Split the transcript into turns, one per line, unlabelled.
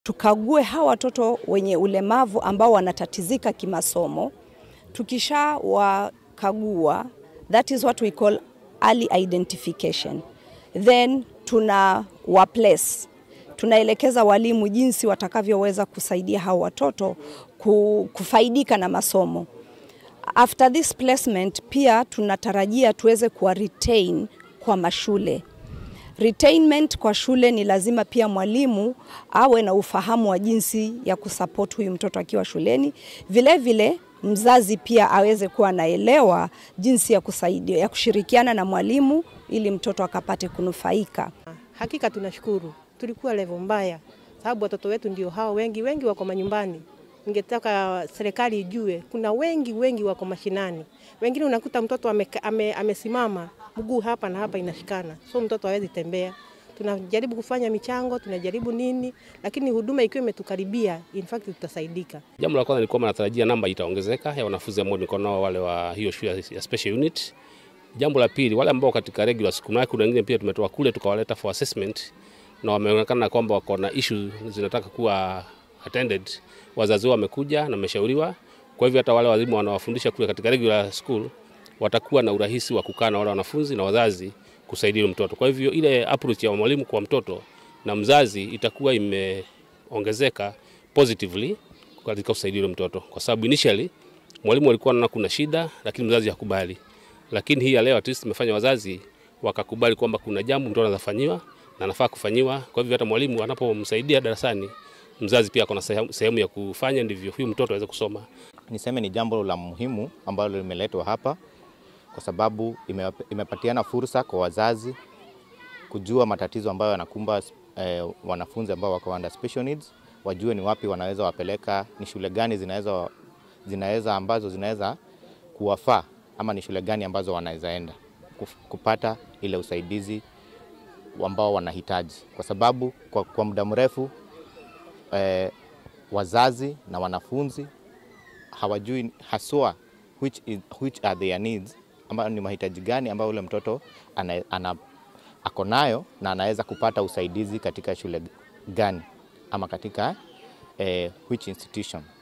tukague hawa watoto wenye ulemavu ambao wanatatizika kimasomo. Tukisha wakagua, that is what we call early identification, then tuna wa place tunaelekeza walimu jinsi watakavyoweza kusaidia hao watoto kufaidika na masomo. After this placement, pia tunatarajia tuweze kuwa retain kwa mashule. Retainment kwa shule ni lazima pia mwalimu awe na ufahamu wa jinsi ya kusupport huyu mtoto akiwa shuleni. Vile vile mzazi pia aweze kuwa anaelewa jinsi ya kusaidia, ya kushirikiana na mwalimu ili mtoto akapate kunufaika.
Hakika tunashukuru, tulikuwa level mbaya, sababu watoto wetu ndio hao, wengi wengi wako manyumbani. Ningetaka serikali ijue, kuna wengi wengi wako mashinani, wengine unakuta mtoto amesimama ame, ame mguu hapa na hapa inashikana, so mtoto hawezi tembea. Tunajaribu kufanya michango, tunajaribu nini, lakini huduma ikiwa imetukaribia, in fact tutasaidika.
Jambo la kwanza ni kwamba natarajia namba itaongezeka ya wanafunzi ambao niko nao wale wa hiyo shule ya special unit. Jambo la pili, wale ambao katika regular school, na kuna wengine pia tumetoa kule tukawaleta for assessment na wameonekana kwamba wako na issue zinataka kuwa attended. Wazazi wao wamekuja na wameshauriwa. Kwa hivyo hata wale walimu wanawafundisha kule katika regular school watakuwa na urahisi wa kukaa na wale wanafunzi na wazazi kusaidia mtoto. Kwa hivyo ile approach ya mwalimu kwa mtoto na mzazi itakuwa imeongezeka positively katika kusaidia mtoto, kwa sababu initially mwalimu alikuwa anaona kuna shida, lakini mzazi hakubali. Lakini hii ya leo at least imefanya wazazi wakakubali kwamba kuna jambo mtoto anaweza fanyiwa na anafaa kufanyiwa. Kwa hivyo hata mwalimu anapomsaidia darasani, mzazi pia ako na sehemu ya kufanya, ndivyo huyu mtoto aweze kusoma.
Niseme ni jambo la muhimu ambalo limeletwa hapa kwa sababu ime, imepatiana fursa kwa wazazi kujua matatizo ambayo yanakumba eh, wanafunzi ambao wako under special needs, wajue ni wapi wanaweza wapeleka, ni shule gani zinaweza zinaweza ambazo zinaweza kuwafaa ama ni shule gani ambazo wanaweza enda kupata ile usaidizi ambao wanahitaji, kwa sababu kwa, kwa muda mrefu eh, wazazi na wanafunzi hawajui haswa which, is, which are their needs ambayo ni mahitaji gani ambayo ule mtoto ana, ana, ako nayo na anaweza kupata usaidizi katika shule gani ama katika eh, which institution.